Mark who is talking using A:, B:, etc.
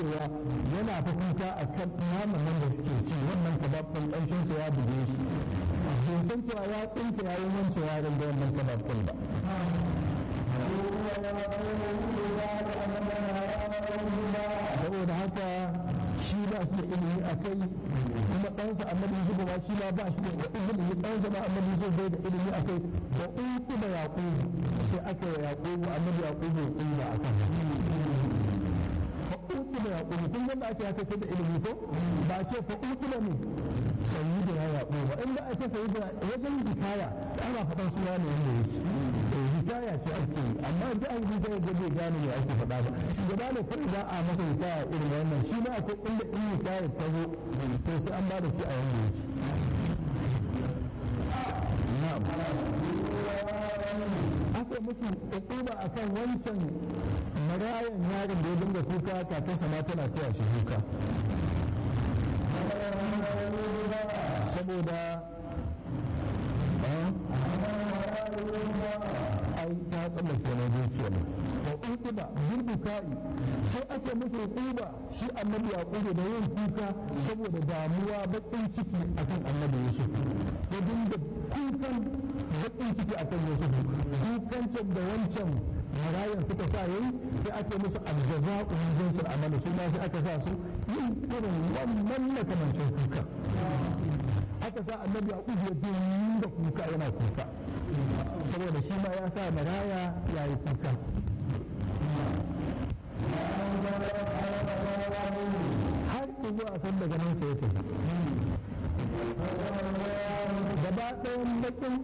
A: cewa yana ta kuka a kan naman nan da suke ci wannan kabab ɗin ƙanshinsa ya buge shi bai san cewa ya tsinka yayin wancewa da wannan kabab ɗin ba saboda haka shi ba shi da ilimi a kai kuma ɗansa annabi zuba ba shi ma ba shi da ilimi ɗansa ba annabi zai bai da ilimi a kai da uku da yaƙubu sai aka yi yaƙubu annabi yaƙubu ya ƙuba a kan fa'uki da yaƙubu kun yadda ake haka sai da ilimi ko ba ce fa'uki da ne sayi da ya yaƙubu in ba ake sayi da wajen hikaya ana faɗan suna ne wanda yake hikaya ce ake yi amma da an yi zai gabe gane me ake faɗa ba shugaba ne kai za a masa hikaya irin wannan shi ma akwai inda in hikaya ta zo to sai an ba da shi a yanda yake na'am aka musu ukuba akan wancan marayan yaron da ya dinga kuka kakansa ma tana taya shi kuka saboda ai ta tsallake na zuciya ne wa uquba bil bukai sai ake musu uquba shi annabi yaqubu da yin kuka saboda damuwa bakin ciki akan annabi yusuf ya dinga kukan bakin ciki akan yusuf kukan da wancan marayan suka sa yayi sai ake musu aljaza'u min jinsil amali su ma sai aka sa su yin irin wannan makamancin kuka aka sa annabi yaqub ya dinga kuka yana kuka saboda shi ma ya sa maraya ya yi kuka har zuwa san daga nan sai ya tafi gaba ɗayan bakin